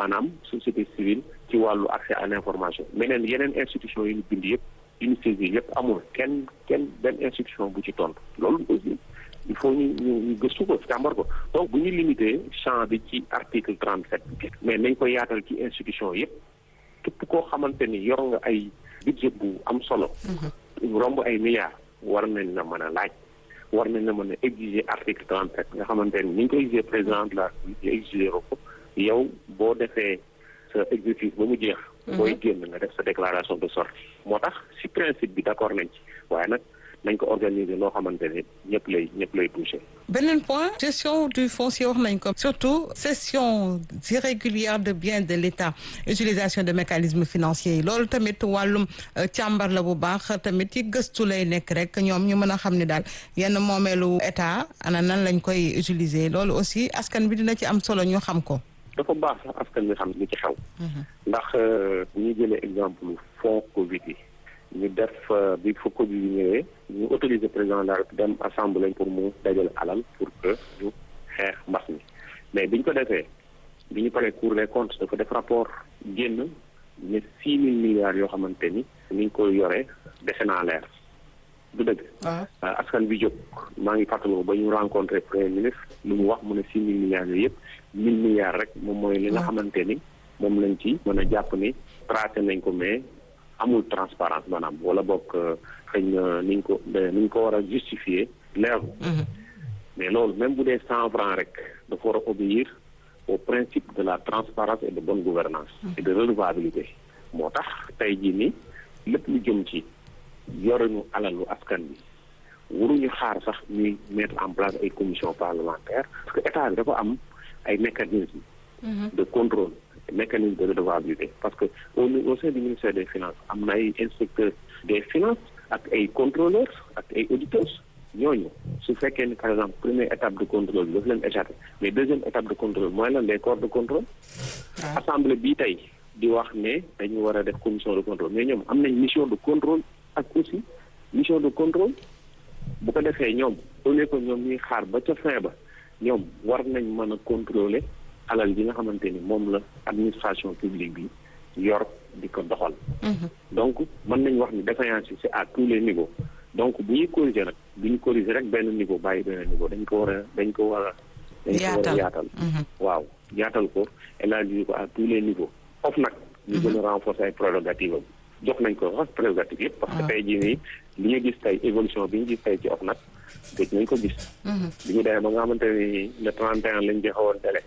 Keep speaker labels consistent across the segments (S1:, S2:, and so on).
S1: maanaam société civile ci wàllu accès à l'information meneen yeneen institution yi ñu bind yëpp unité yi yëpp amul kenn kenn benn institution bu ci tontu loolu aussi il faut ñu ñu ñu gëstu ko càmbar ko donc bu ñu limité champ bi ci article trente sept mais nañ ko yaatal ci institution yëpp képp koo xamante ni yor nga ay budget bu am solo romb ay milliards war nañ la mën a laaj war nañ la mën a exiger article trente sept nga xamante ni ni ñu ko exiger président de la République exiger ko yow boo defee sa exercice ba mu jeex booy génn nga def sa déclaration de sortie moo tax si principe bi d'accord nañ ci waaye nag nañ ko organiser loo xamante ne ñëpp lay ñëpp lay touché.
S2: beneen point gestion du foncier wax nañ ko surtout cession irrégulière de biens de l'État utilisation de mécanismes financiers yi loolu tamit wàllum càmbar la bu baax tamit ci gëstu lay nekk rek ñoom ñu mën a xam ne daal yenn moomeelu État ana nan lañ koy utiliser loolu aussi askan bi dina ci am solo ñu xam ko.
S1: dafa baax sax askan bi xam li ci xew. ndax bu ñu jëlee exemple fonds Covid yi. ñu def bi fa Covid yi ñëwee ñu autorisé président de la République dem assemblée pour mu dajale alal pour que ñu xeex mbas mi mais biñ ko defee bi ñu paree Cour des comptes dafa def rapport génn ne six mille milliards yoo xamante ni ni ñu koy yoree dese naa leer du dëgg askan bi jóg maa ngi fàttaliku ba ñu rencontré premier ministre lu mu wax mu ne six mille milliards yooyu yëpp mille milliards rek moom mooy li nga xamante ni moom lañ ci mën a jàpp ni tracé nañ ko mais amul transparence maanaam wala boog xëy na ni ñu ko ni ñu ko war a justifier leeru mais loolu même bu dee cent francs rek dafa war a obéir au principe de la transparence et de bonne gouvernance et de redevabilité moo tax tey jii ni lépp lu jëm ci yoruñu alalu askan bi waruñu xaar sax ñuy mettre en place ay commission parlementaire parce que état bi dafa am ay mécanismes de contrôle mécanisme de redevabilité parce que au au sein du ministère des finances am na ay inspecteurs des finances ak ay contrôleurs ak ay auditeurs ñooñu su fekkee ni par exemple première étape de contrôle bi daf leen échappé mais deuxième étape de contrôle mooy lan les corps de contrôle assemblée bii tey di wax ne dañu war a def commission de contrôle mais ñoom am nañ mission de contrôle ak aussi mission de contrôle bu ko defee ñoom au lieu que ñoom ñuy xaar ba ca fin ba ñoom war nañ mën a contrôler alal bi nga xamante ni moom la administration publique bi yor di ko doxal donc mën nañ wax ni défaillance yi c'est à tous les niveaux donc bu ñuy corriger nag bu ñu corriger rek benn niveau bàyyi benn niveau dañ ko war a dañ ko war a dañ ko war a yaatal waaw yaatal ko élargir ko à tous les niveaux of nag ñu gën a renforcer ay prérogatives am jox nañ ko sax prérogative yëpp parce que tey jii nii li ñu gis tey évolution bi ñu gis tey ci of nag gëj nañ ko gis bi ñu demee ba nga xamante ni le 31 lañ joxe woon délai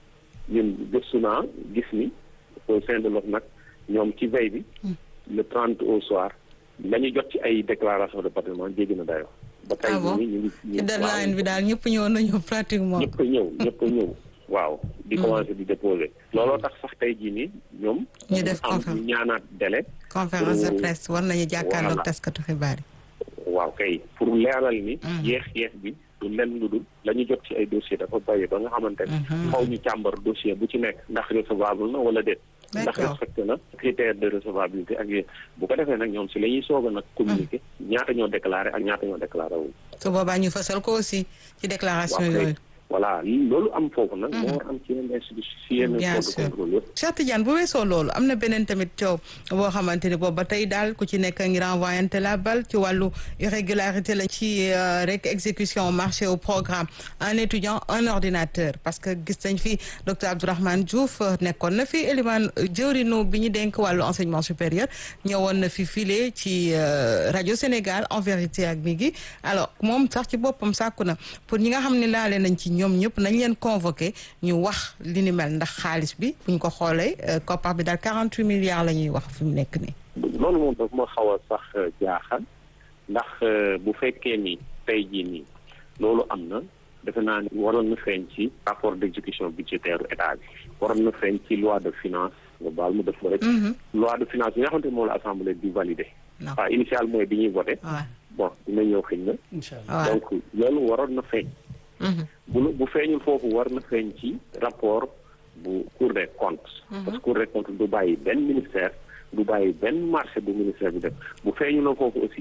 S1: ñun gëstu naa gis ni au sein de l'OFNAC ñoom ci veille bi le 30 au soir la ñu jot ci ay déclaration de patrimoine jéggi na dayoo ba tey jii ñu ngi
S2: ci deadline bi daal ñëpp ñëw nañu pratiquement
S1: ñëpp a ñëw ñëpp a ñëw waaw di commencer di déposer looloo tax sax tey jii nii ñoom
S2: ñu def
S1: am ñu ñaanaat délai
S2: conférence de presse war nañu jàkkaarloog taskatu xibaar yi
S1: waaw kay pour leeral ni yeex yeex bi du lenn lu dul la ñu jot ci ay dossier dafa bàyyi ba nga xamante ne xaw ñu càmbar dossier bu ci nekk ndax recevable na wala déet ndax respecté na critère de recevabilité ak yéen bu ko defee nag ñoom si la ñuy soog a nag communiquer ñaata ñoo déclaré ak ñaata ñoo déclaré wu
S2: su boobaa ñu fësal ko aussi ci déclaration yooyu
S1: voilà loolu am foofu nag moo war am ci yenn institution ci yenn corps de contrôle yëpp
S2: Cheikh Tidiane bu weesoo loolu am na beneen tamit coow boo xamante ni boobu ba tey daal ku ci nekk ngi renvoyante la balle ci wàllu irrégularité la ci rek exécution marché au programme un étudiant un ordinateur parce que gis nañ fi docteur Abdourahmane Diouf nekkoon na fi Elimane jëwrinu bi ñu denk wàllu enseignement supérieur ñëwoon na fi file ci rajo Sénégal en vérité ak mi gi alors moom sax ci boppam sàkku na pour ñi nga xam ne laale nañ ci ñoom ñëpp nañ leen convoqué ñu wax li ni mel ndax xaalis bi buñ ko xoolee koppar bi daal 48 milliards la ñuy wax fi mu nekk nii.
S1: loolu moom daf ma xaw a sax jaaxal ndax bu fekkee ni tey jii nii loolu am na defe naa ni waroon na feeñ ci rapport d'exécution budgétaire état bi waroon na feeñ ci loi de finance nga baal mu def ko rek. loi de finance bi nga xamante moom la assemblée di valider. waaw initial mooy bi ñuy voté. bon dina ñëw xëy na. donc loolu waroon na feeñ. bu bu feeñul foofu war na feeñ ci rapport bu cour des comptes. parce que cour des comptes du bàyyi benn ministère du bàyyi benn marché bu ministère bi def bu feeñuloo foofu aussi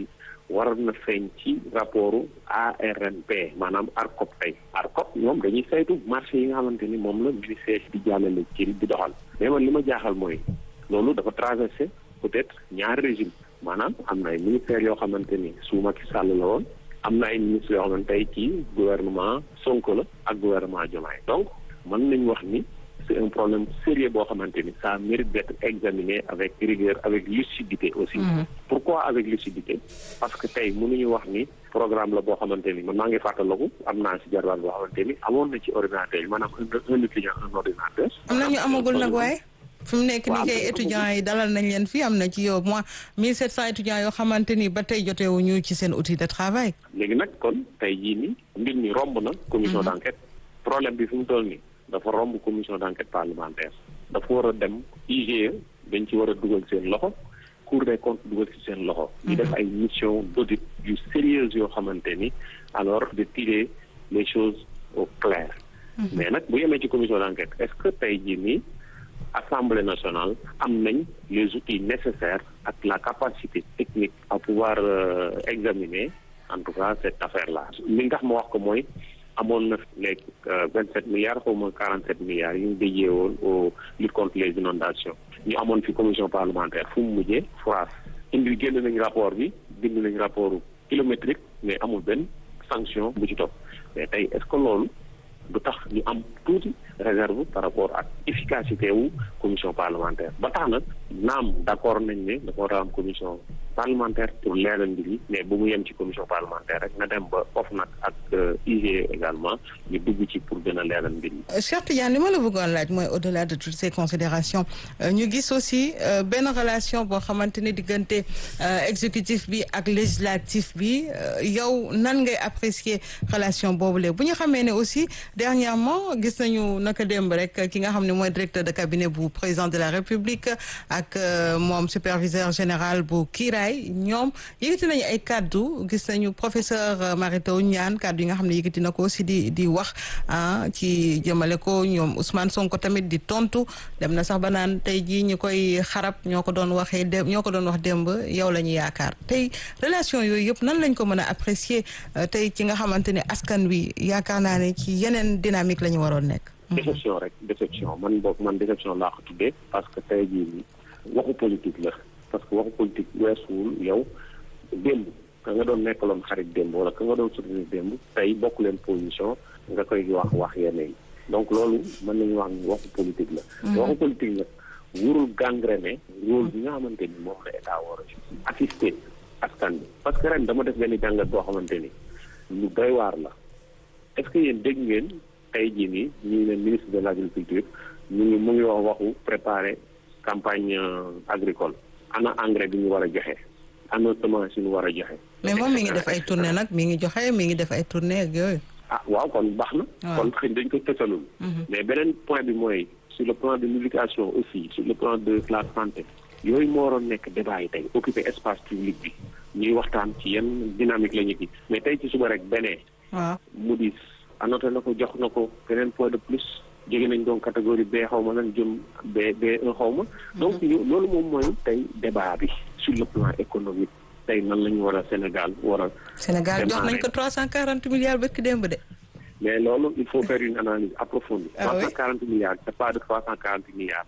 S1: war na feeñ ci rapportu ARMP maanaam ARCOP tey ARCOP ñoom dañuy saytu marché yi nga xamante ni moom la ministère di jàllale ci di doxal mais man li ma jaaxal mooy loolu dafa traversé peut-être ñaari régime maanaam am na ay ministères yoo xamante ni su Macky Sall la woon am na ay ministres yoo xamante tey ci gouvernement Sonko la ak gouvernement Diomaye donc mën nañu wax ni c'est un problème sérieux boo xamante ni ça mérite d'être examiné avec rigueur avec lucidité aussi pourquoi avec lucidité parce que tey mënuñu wax ni programme la boo xamante ni man maa ngi fàttaliku am naa si jarbaat boo xamante ni amoon na ci ordinateur yi maanaam un étudiant un ordinateur
S2: am na ñu amagul nag waaye fi mu nekk nii kay étudiants yi dalal nañ leen fii am na ci yow moins 1700 étudiants yoo xamante ni ba tey jotewuñu ci seen outil de travail.
S1: léegi nag kon tey jii nii mbir mi romb na. commission d' enquête problème bi fi mu toll nii dafa romb commission d' enquête parlementaire dafa war a dem IGE dañ ci war a dugal seen loxo cour des comptes dugal ci seen loxo. ñu def ay mission d' audit yu sérieuses yoo xamante ni alors de tirer les choses au clair. mais nag bu yemee ci commission d' enquête est ce que tey jii nii. Assemblée nationale am nañ les outils nécessaires ak la capacité technique à pouvoir euh, examiner en tout cas cette affaire là li nga tax ma wax ko mooy amoon na les vingt sept milliards xaw ma quarante sept milliards yu ñu déjee woon au lutte contre les inondations ñu amoon fi commission parlementaire fu mu mujjee France indi génn nañ rapport bi bind nañ rapport kilométrique mais amul benn sanction bu ci topp mais tey est-ce que loolu du tax ñu am tuuti réserve par rapport ak efficacité wu commission parlementaire ba tax nag naam d'accord nañ ne dafa war a am commission parlementaire pour leeral mbir yi mais bu mu yem ci commission parlementaire rek na dem ba OFNAC ak IGE également ñu dugg ci pour gën a leeral mbir yi.
S2: Cheikh Tidiane li ma la bëggoon laaj mooy au-delà de toutes ces considérations ñu gis aussi benn relation boo xamante ni diggante exécutif bi ak législatif bi yow nan ngay apprécier relation boobule bu ñu xamee ne aussi dernièrement gis nañu naka démb rek ki nga xam ne mooy directeur de cabinet bu président de la République ak moom superviseur général bu Kiraay ñoom yëkkati nañu ay kaddu gis nañu professeur Mary Teuw Niane kaddu yi nga xam ne yëkkati na ko aussi di di wax ah ci jëmale ko ñoom Ousmane Sonko tamit di tontu dem na sax ba naan tey jii ñu koy xarab ñoo ko doon waxee dé ñoo ko doon wax démb yow la ñu yaakaar tey relation yooyu yëpp nan lañ ko mën a apprécier tey ci nga xamante ne askan wi yaakaar naa ne ci yeneen dynamique la ñu waroon nekk.
S1: déception rek déception man boog man déception laa ko tuddee parce que tey jii waxu politique la. parce que waxu politique weesuwul yow démb ka nga doon nekkaloon xarit démb wala ka nga doon soutenir démb tey bokk leen position nga koy wax wax yenn yi donc loolu mën nañu wax ni waxu politique la waxu politique nag wurul gangrené rôle bi nga xamante ni moom la état war a assister askan bi parce que ren dama def benn jàngat boo xamante ni lu doy waar la est-ce que yéen dégg ngeen tey jii nii ñu ngi leen ministre de l'agriculture ñu ngi mu ngi wax waxu préparer campagne agricole ana engrais bi ñu war a joxe ana semence yi ñu war a joxe.
S2: mais moom mi ngi def ay tournée nag mi ngi joxe mi ngi def ay tournée ak yooyu.
S1: ah waaw kon baax na. kon xëy dañ ko tësalul. mais beneen point bi mooy sur le plan de l'éducation aussi sur le plan de la santé. yooyu moo waroon nekk débat yi tey occuper espace public bi ñuy waxtaan ci yenn dynamique la ñu gis mais tey ci suba rek benee.
S2: waaw
S1: mu dis annoté na ko jox na ko beneen point de plus. jóge nañ donc catégorie B xaw ma lan jëm B B1 xaw ma. donc loolu moom mooy tey débat bi sur le plan économique tey nan la ñu war a Sénégal war a.
S2: Sénégal jox nañ ko 340 milliards bëkk démb de.
S1: mais loolu il faut faire une analyse approfondie.
S2: ah oui
S1: 340 milliards c'est pas de 340 milliards.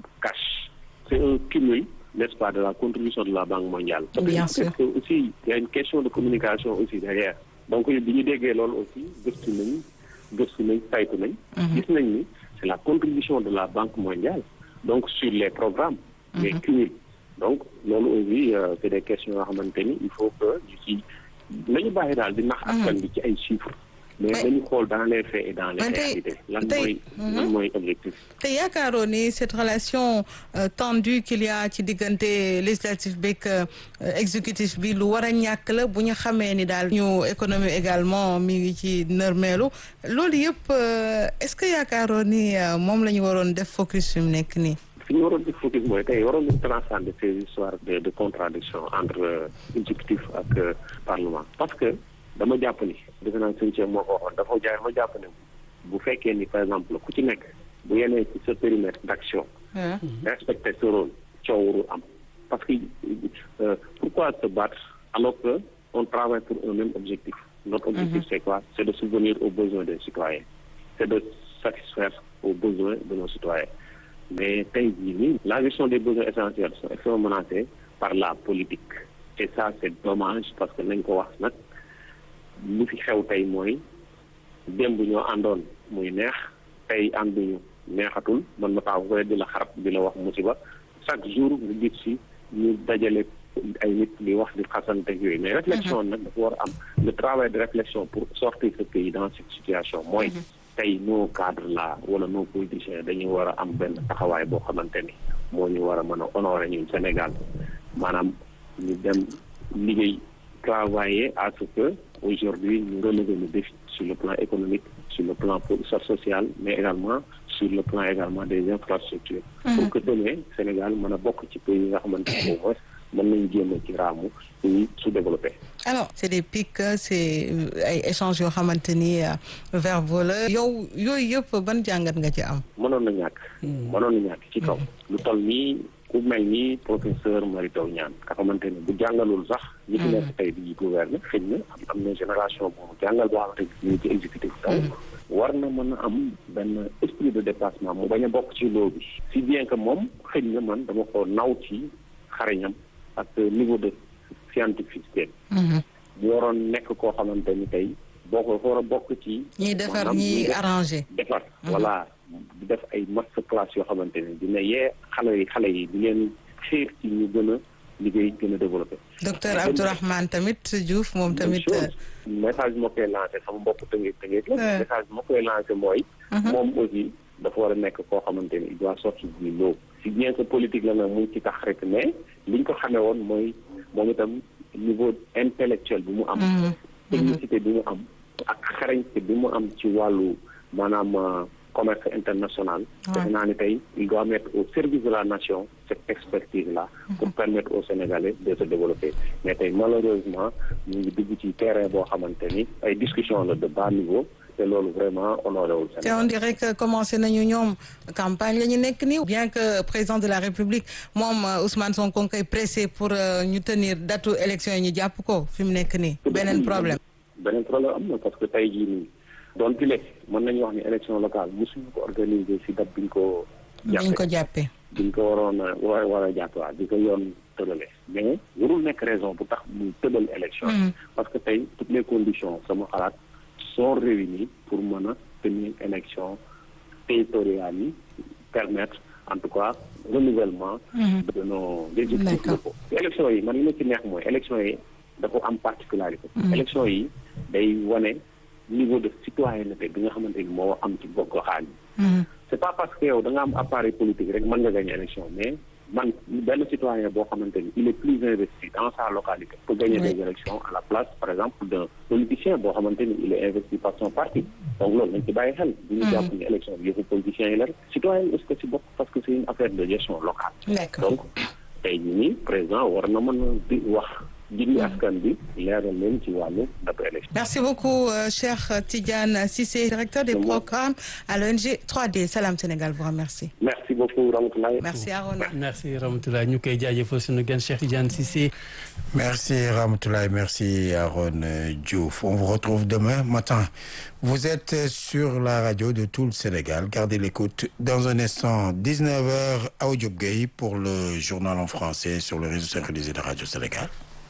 S1: cash c'est un cumul n'est-ce pas de la contribution de la Banque mondiale.
S2: bien
S1: parce que
S2: sûr
S1: parce que aussi il y a une question de communication aussi derrière. donc bi ñu déggee loolu aussi gëstu nañ gëstu nañ saytu nañ. gis nañ ni c'est la contribution de la Banque mondiale donc sur les programmes. les cumuls donc loolu aussi euh, c'est des questions yoo xamante ni il faut que ñu ci nañu bàyyi daal di nax askan bi ci ay chiffres. mais
S2: Mais-
S1: dañu xool dans les faits et dans les
S2: Mais tey-
S1: réalités lan
S2: tey-
S1: mooy lan mooy objectif.
S2: te yaakaaroo ni cette relation euh, tendue qu'il y a ci diggante législatif beeg euh, exécutif bi lu war a ñàkk la bu ñu xamee ni daal ñu économie également mi ngi ci nërmeelu loolu yëpp euh, est-ce que yaakaaroo ni euh, moom la ñu waroon def focus fi mu nekk nii.
S1: fi ñu waroon di focus mooy tey waroon nañu transcender ces histoires de de contradiction entre euh, exécutif ak euh, parlement parce que dama jàpp ni defe naa sëñ Cheikh moo ko waxoon dafa jaay ma jàpp ne bu fekkee ni par exemple ku ci nekk bu yenee ci sa périmètre d'action respecter ce rôle coow warul am parce que euh, pourquoi se battre alors que on travaille pour un même objectif notre objectif c'est quoi c'est de subvenir aux besoins des citoyens c'est de satisfaire aux besoins de nos citoyens mais tey jii nii la gestion des besoins essentiels sont extrêmement menacés par la politique et ça c'est dommage parce que nañ ko wax nag lu fi xew tey mooy démb ñoo àndoon muy neex tey ànduñu neexatul man ma taxaw ko di la xarab di la wax musiba chaque jour nga gis si ñu dajale ay nit di wax di xasante yooyu mais réflexion nag dafa war a am le travail de réflexion pour sortir ce pays dans cette situation mooy tey nos cadres là wala nos politiciens dañuy war a am benn taxawaay boo xamante ni moo ñu war a mën a honorer ñun Sénégal maanaam ñu dem liggéey travailler à ce que aujourd'hui ñu relever le défi sur le plan économique sur le plan social mais également sur le plan également des infrastructures pour que demain Sénégal mën a bokk ci pays yi nga xamante ni au moins mën nañu génn ci raamu pays sous-développé
S2: alors c'est des pics c'est ay échanges yoo xamante ni verbaux la yow yooyu yëpp ban jàngat nga ci am
S1: mënoon na ñàkk mënoon na ñàkk ci kaw lu toll nii ku mel ni professeur Mary Teuw Niane nga xamante ne bu jàngalul sax ñi fi nekk tey di gouverner xëy na am na génération bu jàngal boo xamante ni ñu ngi ci exécutif taw war na mën a am benn esprit de dépassement mu bañ a bokk ci loo bi si bien que moom xëy na man dama ko naw ci xarañam ak niveau de scientificité bu waroon nekk koo xamante ni tey boo ko war a bokk ci
S2: ñiy defar ñiy arrangé
S1: defar voilà di def ay master class yoo xamante ni dina yee xale yi xale yi di leen xiir ci ñu gën a liggéey gën a développé
S2: docteur Abdourahmane tamit Diouf moom tamit
S1: message bi ma koy lancé sama mbokk tëngeet tëngeet la message bi ma koy lancé mooy moom aussi dafa war a nekk koo xamante ni il doit sortir du lot si bien que politique la nag mu ngi ci tax rek mais liñ ko xamee woon mooy moom itam niveau intellectuel bi mu am technicité bi mu am ak xarañte bi mu am ci wàllu maanaam commerce international defe naa ni tey il doit mettre au service de la nation cette expertise là pour permettre aux Sénégalais de se développer mais tey malheureusement ñu ngi dugg ci terrain boo xamante ni ay discussion la de bas niveau te loolu vraiment honoré wul Sénégal
S2: te on dirait que commencé nañu ñoom campagne la ñu nekk nii bien que président de la République moom Ousmane Sonko koy pressé pour ñu tenir datu élection yi ñu jàpp ko fi mu nekk nii beneen problème
S1: beneen problème am na parce que tey jii nii doon pile mën nañu wax ni élection locale mosuñu ko organiser si date biñ ko
S2: biñ ko jàppee
S1: biñ ko waroon a war war a jàpp waa bi ko yoon tëdale mais warul nekk raison bu tax muy tëdal élection parce que tey toutes les conditions sama xalaat sont réunies pour mën a tenir élection territoriales yi permettre en tout cas renouvellement de nos exécutifs locaux élection yi man li ma ci neex mooy élection yi dafa am particularité élection yi day wane niveau de citoyenneté bi nga xamante ni moo am ci bokk xaal yi c'est pas parce que yow da nga am appareil politique rek mën nga gagner élection mais man benn citoyen boo xamante ni il est plus investi dans sa localité pour gagner des élections à la place par exemple d'un politicien boo xamante ni il est investi par son parti donc loolu nañ ci bàyyi xel bu ñu jàpp ni élection bi yëfu politiciens yi la rek citoyen yi est-ce que ci bokk parce que c'est une affaire de gestion locale donc tey jii nii président war na mën a di wax jindi askan bi leeral leen ci wàllu date élection.
S2: merci beaucoup euh, Cheikh Tidiane Cissé directeur des programmes à l'ONG 3D Salam Sénégal vous remercie.
S1: merci beaucoup Ramatoulaye.
S2: merci Arona.
S3: merci Ramatoulaye ñu koy jaajëfal suñu gan Cheikh Tidiane Cissé.
S4: merci Ramatoulaye merci Arona Diouf on vous retrouve demain matin vous êtes sur la radio de tout le Sénégal gardez l'écoute dans un instant 19h Awa Diop Gueye pour le journal en français sur le réseau synchronisé de Radio Sénégal.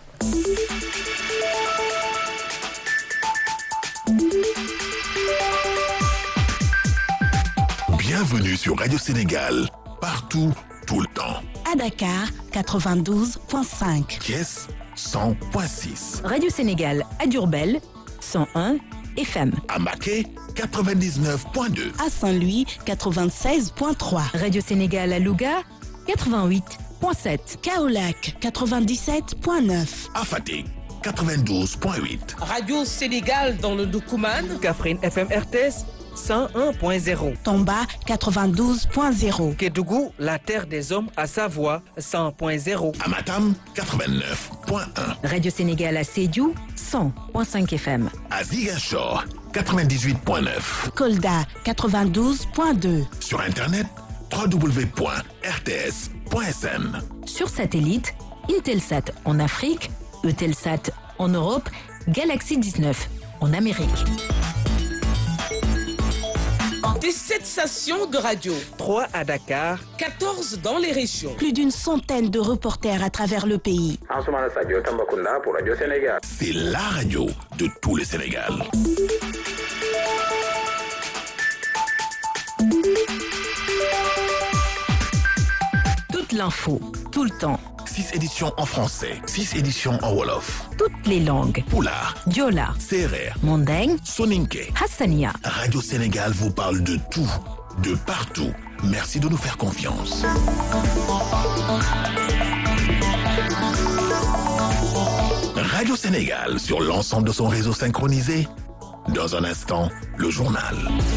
S5: Bienvenue sur Radio Sénégal, partout, tout le temps.
S6: À Dakar, 92.5.
S5: Thiès, 100.6.
S7: Radio Sénégal à Diourbel, 101 FM.
S5: À Maquet, 99.2.
S6: À Saint-Louis, 96.3.
S7: Radio Sénégal à Louga, 88.7.
S6: Kaolac, 97.9.
S5: À Fatick, 92.8.
S8: Radio Sénégal dans le Doukouman.
S9: Kaffrine FM RTS 101.0.
S6: Tomba, 92.0.
S9: Kédougou, la terre des hommes à Savoie 100.0.
S5: À Matam, 89.1.
S7: Radio Sénégal à Sédhiou, 100.5 FM.
S5: À Ziguinchor, 98.9.
S6: Kolda, 92.2.
S5: Sur Internet, www.rts.sn.
S7: Sur satellite, Intelsat en Afrique, Eutelsat En Europe, Galaxy 19. En Amérique.
S8: 17 stations de radio.
S9: 3 à Dakar.
S8: 14 dans les régions.
S6: Plus d'une centaine de reporters à travers le pays.
S10: Ansoumana Sadio Tambacounda pour Radio Sénégal.
S5: C'est la radio de tout le Sénégal.
S7: Toute l'info, tout le temps.
S5: 6 éditions en français, 6 éditions en Wolof.
S7: Toutes les langues.
S5: Poulard,
S7: Diola,
S5: Serer,
S7: Mandeng,
S5: Soninke.
S7: Hassania.
S5: Radio Sénégal vous parle de tout, de partout. Merci de nous faire confiance. Radio Sénégal sur l'ensemble de son réseau synchronisé. Dans un instant, le journal.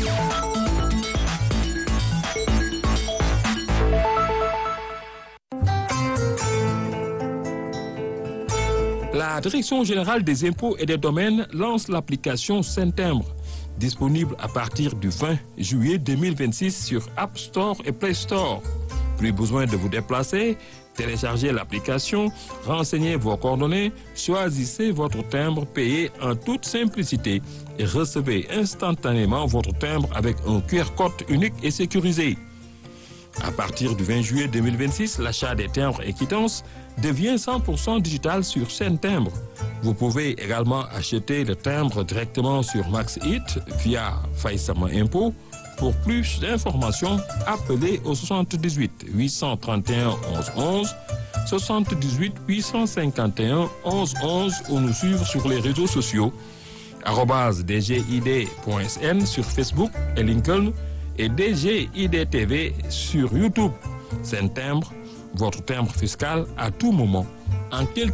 S11: La Direction générale des impôts et des domaines lance l'application Saint-Timbre, disponible à partir du 20 juillet 2026 sur App Store et Play Store. Plus besoin de vous déplacer, téléchargez l'application, renseignez vos coordonnées, choisissez votre timbre payé en toute simplicité et recevez instantanément votre timbre avec un QR code unique et sécurisé. À partir du 20 juillet 2026, l'achat des timbres et quittances devient 100% digital sur Saint Timbre. Vous pouvez également acheter le timbre directement sur MaxHit via Faïsama Impôt. Pour plus d'informations, appelez au 78 831 11 11, 78 851 11 11 ou nous suivre sur les réseaux sociaux arobase dgid.sn sur Facebook et LinkedIn et DGIDTV sur YouTube. C'est un timbre, votre timbre fiscal à tout moment, en quelques